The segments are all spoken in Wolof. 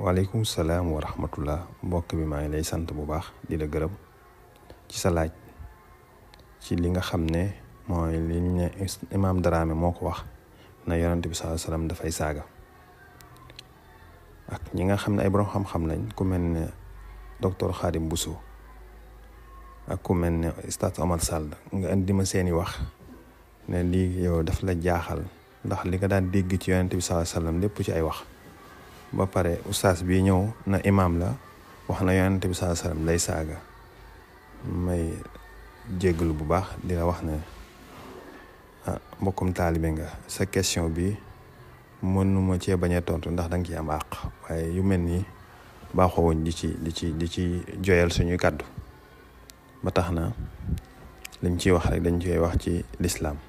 waaleykum salaam wa rahmatullah mbokk bi maa ngi lay sant bu baax di la gërëm ci sa laaj ci li nga xam ne mooy li ñu ne imaam Dramé moo ko wax na yonent bi sallallahu alayhi wasallam dafay saaga ak ñi nga xam ne ay borom xam-xam lañ ku mel ne docteur Khadim Bousso ak ku mel ne Ustaz Omar Sall nga indi ma seeni wax ne lii yow daf la jaaxal ndax li nga daan dégg ci yonent bi sallallahu alayhi wasallam lépp ci ay wax ba pare ustaas bi ñëw na imaam la wax na yonent bi sallallahu alayhi wasallam lay saaga may jéggalu bu baax di la wax ne ah mbokkum taalibe nga sa question bi mënuma cee bañ a tontu ndax danga ciy am àq waaye yu mel nii baaxoo woon di ci di ci di ci joyal suñuy kàddu ba tax na liñ ciy wax rek dañ ciy wax ci lislaam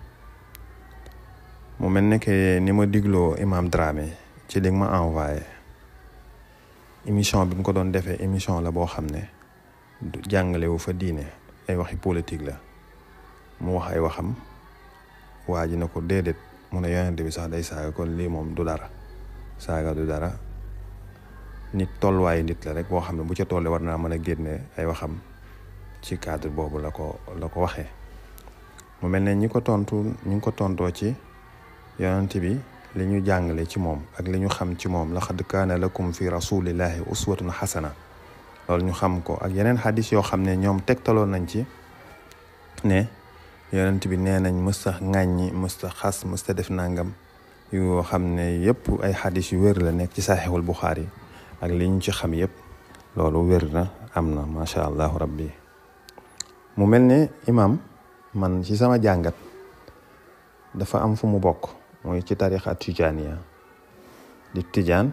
mu mel ne que ni ma digloo imaam Dramé ci li ma envoyé émission bi mu ko doon defee émission la boo xam ne du jàngale wu fa diine ay waxi politique la mu wax ay waxam waa ji na ko déedéet mu ne yonente bi sax day saaga kon lii moom du dara saaga du dara nit tolluwaayu nit la rek boo xam ne bu ca tollee war naa mën a génne ay waxam ci cadre boobu la ko la ko waxee mu mel ne ñi ko tontu ñu ngi ko tontoo ci yonente bi li ñu jàngale ci moom ak li ñu xam ci moom laqad kaana lakum fi rasulillahi uswatun xasana loolu ñu xam ko ak yeneen xadis yoo xam ne ñoom tegtaloon nañ ci ne yonent bi nee nañ mësta ŋàññi mësta xas mësta def nangam yoo xam ne yëpp ay xadis yu wér la nekk ci saxiixul buxaari ak li ñu ci xam yëpp loolu wér na am na macha allahu rabbi mu mel ne imam man ci sama jàngat dafa am fu mu bokk mooy ci tarixa tijaaniya di tijaan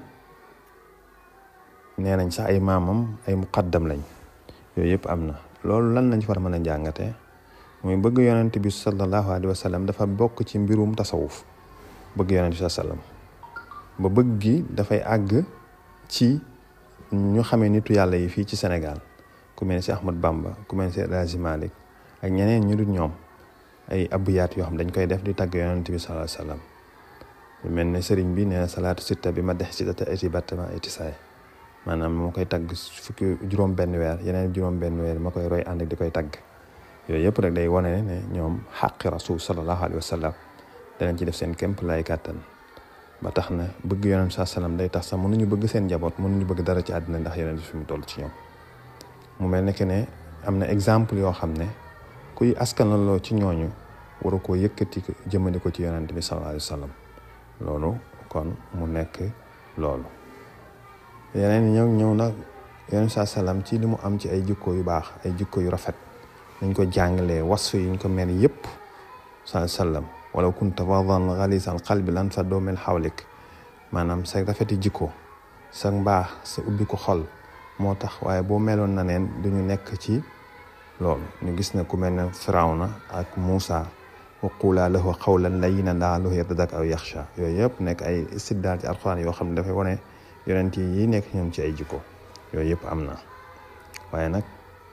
nee nañ sax ay maamam ay muqaddam lañ yooyu yëpp am na loolu lan lañ war a mën a jàngatee mooy bëgg yonent bi sallallahu alayhi wa sallam dafa bokk ci mbirum tasawuf bëgg yonent bi sallam ba bëgg gi dafay àgg ci ñu xamee nitu yàlla yi fii ci Sénégal ku mel ne si Ahmad Bamba ku mel ne si El Hadji Malick ak ñeneen ñu dul ñoom ay abuyaat yoo xam dañ koy def di tàgg yonent bi sallallahu alayhi wa sallam lu mel ne sëriñ bi nee na salaatu sitta bi ma dex si data eti battama eti saay maanaam moo koy tagg fukki juróom benn weer yeneen juróom benn weer ma koy roy ànd ak di koy tagg yooyu yëpp rek day wane ne ñoom xaqi rasul sallallahu alayhi wa sallam danañ ci def seen kémp lay kàttan ba tax na bëgg yonent saa sallam day tax sax mënuñu bëgg seen njaboot mënuñu bëgg dara ci àddina ndax yonent fi mu toll ci ñoom mu mel ne que ne am na exemple yoo xam ne kuy askanaloo ci ñooñu waru koo yëkkati jëmale ko ci yonent bi sallallahu alayhi wa sallam loolu kon mu nekk loolu yeneen ñëw ñëw nag yeneen saa salaam ci li mu am ci ay jikko yu baax ay jikko yu rafet dañ ko jàngalee wasfu yi ñu ko mel yëpp saa sallam wala kunta fadan xalisal qalbi lan fa doo mel xawlik maanaam sa rafeti jikko sa mbaax sa ubbi ko xol moo tax waaye boo meloon na neen duñu nekk ci loolu ñu gis ne ku mel ne Firawna ak Muusa wa qulaa lahu qawlan layyinan la'allahu yartadakkaru aw yaxsha yooyu yëpp nekk ay istidlaal ci alxuraan yoo xam ne dafay wane yonent yi nekk ñoom ci ay jikko yooyu yëpp am na waaye nag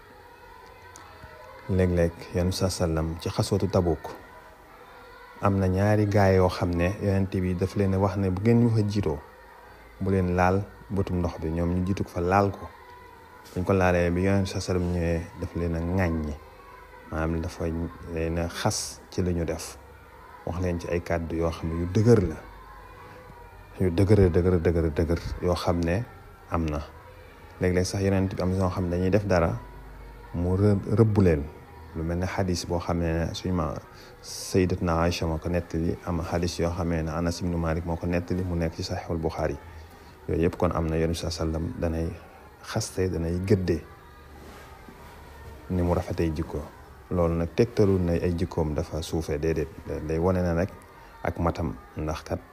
léeg-léeg yonent sa sallam ci xasootu Tabuk am na ñaari gaay yoo xam ne yonent bi daf leen wax ne bu ngeen ñu fa jiitoo bu leen laal bëtum ndox bi ñoom ñu jiitu ko fa laal ko dañ ko laalee bi yonent sa sallam ñëwee daf leen a ŋàññi maanaam dafa leen a xas ci li ñu def wax leen ci ay kàddu yoo xam ne yu dëgër la yu dëgër dëgër dëgër dëgër yoo xam ne am na léeg-léeg sax yonent bi am ñoo xam ne dañuy def dara mu rëbbu leen lu mel ne xadis boo xam ne suñu ma sayyidatna Aïcha moo ko nettali am xadis yoo xam ne Anas ibnu Malik moo ko nettali mu nekk ci Saxiixul Buxaari yooyu yëpp kon am na yonent sa sallam danay xaste danay gëddee ni mu rafetee jikko loolu nag tegtalul na ay jikkoom dafa suufee déedéet day wane na rek ak matam ndax kat